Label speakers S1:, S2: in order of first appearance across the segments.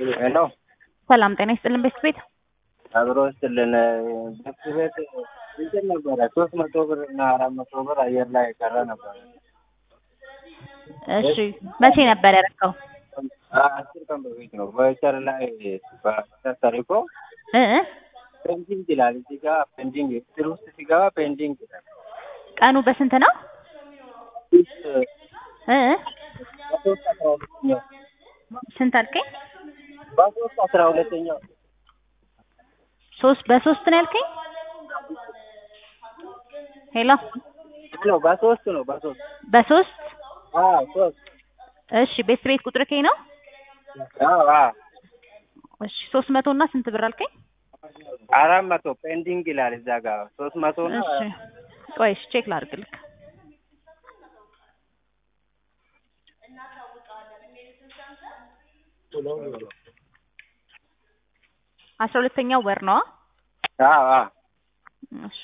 S1: ሄሎ
S2: ሰላም ጤና ይስጥልን ቤት ቤት
S1: አብሮ ስጥልን ቤት ቤት እንትን ነበረ ሶስት መቶ ብር እና አራት መቶ ብር አየር ላይ የቀረ ነበረ።
S2: እሺ መቼ ነበር ያደረከው?
S1: አስር ቀን በፊት ነው። ቮይቸር ላይ ተሪኮ
S2: እ እ
S1: ፔንዲንግ ይላል እዚህ ጋር ፔንዲንግ ስር ውስጥ ሲገባ ፔንዲንግ ይላል።
S2: ቀኑ በስንት ነው? እ እ
S1: በሶስት አስራ ሁለተኛው
S2: ስንት አልከኝ?
S1: በሶስት አስራ ሁለተኛው
S2: ሶስት በሶስት ነው ያልከኝ? ሄሎ
S1: ነው በሶስት ነው በሶስት
S2: በሶስት
S1: አዎ ሶስት
S2: እሺ ቤት ቤት ቁጥር ከኝ ነው?
S1: አዎ አዎ
S2: እሺ ሶስት መቶ እና ስንት ብር አልከኝ?
S1: አራት መቶ ፔንዲንግ ይላል እዛ ጋር ሶስት መቶ ነው
S2: እሺ ቆይ እሺ ቼክ ላድርግልክ። አስራ ሁለተኛው ወር ነው።
S1: አዎ አዎ
S2: እሺ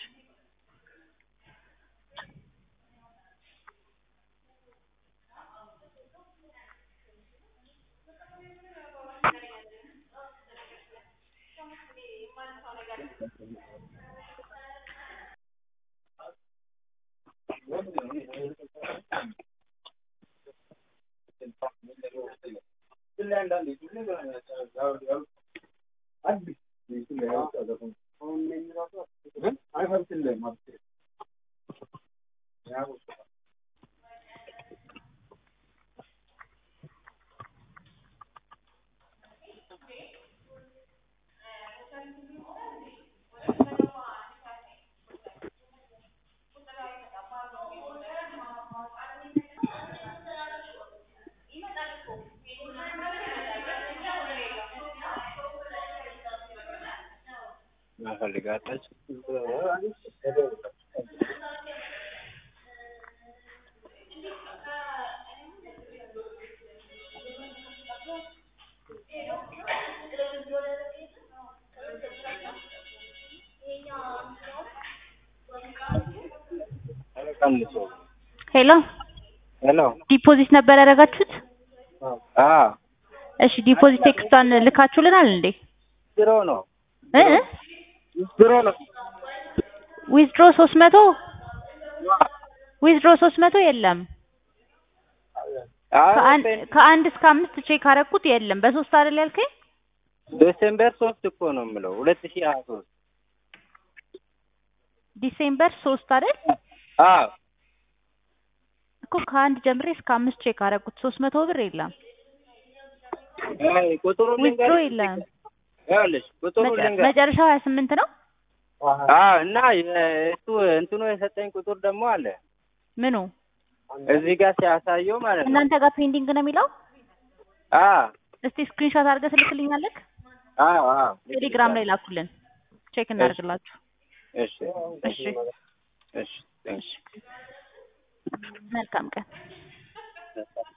S1: ፈልጋለች
S2: ሄሎ
S1: ሄሎ
S2: ዲፖዚት ነበር ያደረጋችሁት?
S1: አዎ
S2: እሺ ዲፖዚት ቴክስቷን ልካችሁልናል እንዴ?
S1: ድሮ ነው
S2: እ እ
S1: ድሮ ነው
S2: ዊዝድሮ ሶስት መቶ ዊዝድሮ ሶስት መቶ የለም። ከአንድ ከአንድ እስከ አምስት ቼክ አደረኩት የለም። በሶስት አይደል ያልከኝ?
S1: ዲሴምበር ሶስት እኮ ነው የምለው ሁለት ሺህ ሀያ ሶስት
S2: ዲሴምበር ሶስት አይደል
S1: አዎ
S2: እኮ ከአንድ ጀምሬ እስከ አምስት ቼክ አደረኩት ሶስት መቶ ብር የለም።
S1: አይ ቁጥሩን
S2: ዊዝድሮ
S1: ልንገርሽ
S2: የለም።
S1: ይኸውልሽ ቁጥሩን
S2: መጨ-
S1: ልንገርሽ
S2: መጨረሻው ሀያ ስምንት ነው።
S1: አዎ እና እሱ እንትኑ የሰጠኝ ቁጥር ደግሞ አለ
S2: ምኑ
S1: እዚህ ጋር ሲያሳየው ማለት ነው
S2: እናንተ ጋር ፔንዲንግ ነው የሚለው?
S1: አዎ
S2: እስቲ ስክሪንሾት አድርገህ ትልክልኛለህ?
S1: አዎ አዎ
S2: ቴሌግራም ላይ ላኩልን ቼክ እናደርግላችሁ።
S1: እሺ
S2: እሺ
S1: እሺ
S2: እሺ መልካም ቀን።